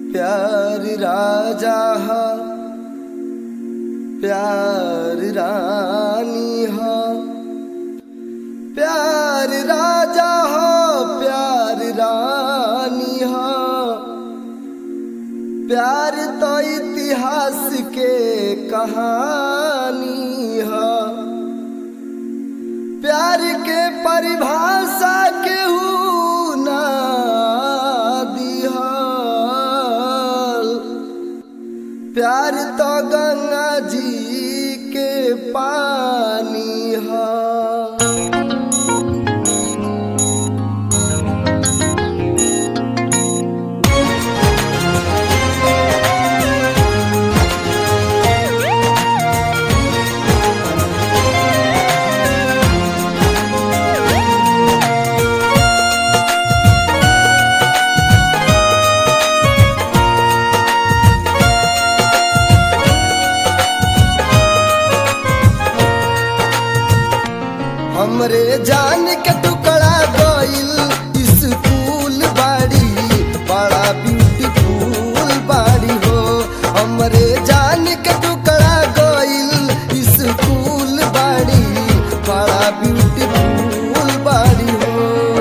प्यार राजा हा प्यार रानी हा प्यार राजा हा प्यार रानी हा प्यार तो इतिहास के कहानी हा प्यार के परिभाषा केहू ना दिहल प्यार तो गंगा जी के पानी हा हमरे जान के टुकड़ा गइल स्कूल बाड़ी बड़ा ब्यूटीफुल बाड़ी हो हमरे जान के टुकड़ा गइल स्कूल बाड़ी बड़ा ब्यूटीफुल बाड़ी हो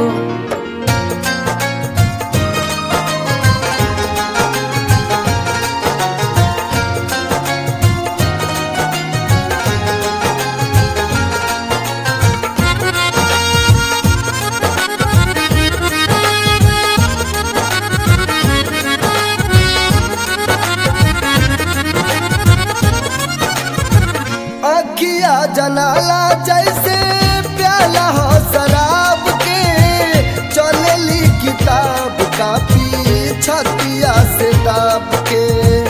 अखिया जनाला जैसे प्याला हो शराब के चलेली किताब कापी छतिया से दाब के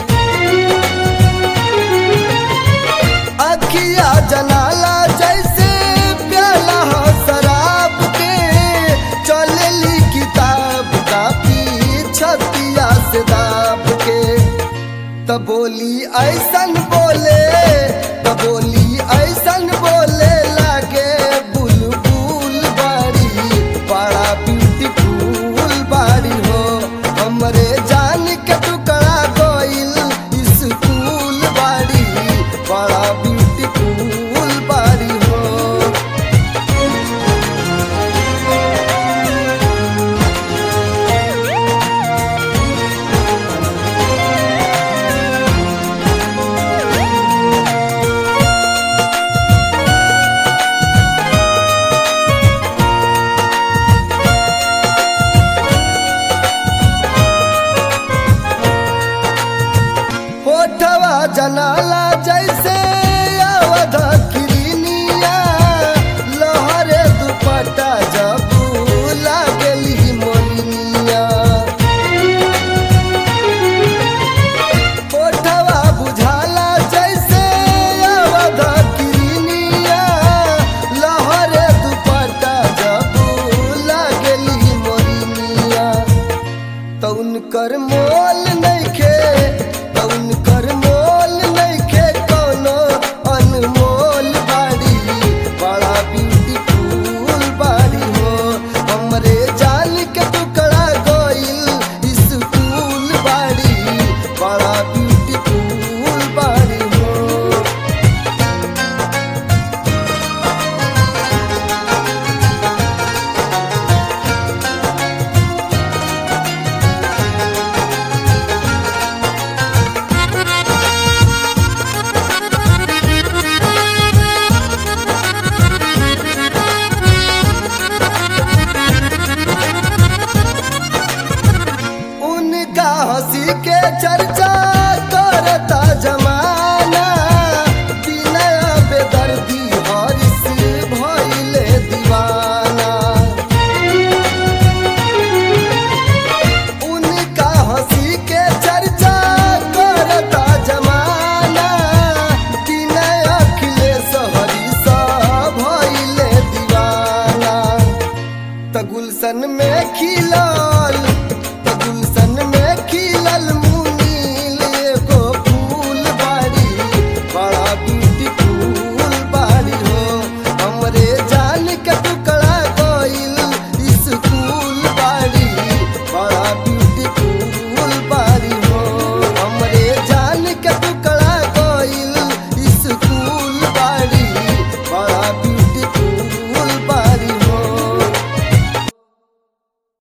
अखिया जनाला जैसे प्याला हो शराब के चलेली किताब कापी छतिया से दाब के त बोली ऐसन बोले त बोली ऐसन बोले लागे बुलबुल बाड़ी बड़ा ब्यूटीफुल बाड़ी हो हमरे जान के टुकड़ा गइल स्कूल बाड़ी बड़ा ब्यूटीफुल बाड़ी हो होठवा जनाला जैसे अवध किरनिया लहरे दुपट्टा जब लागली मोरनिया होठवा बुझाला जैसे अवध किरनिया लहरे दुपट्टा जब लागली मोरनिया तउन कर मोल नइखे तउन कर मोल नइखे कोनो अनमोल बाड़ी बड़ा ब्यूटीफुल बाड़ी हो हमरे जान के टुकड़ा गइल स्कूल बाड़ी बड़ा ब्यूटीफुल बाड़ी हो उनका हंसी के चर्चा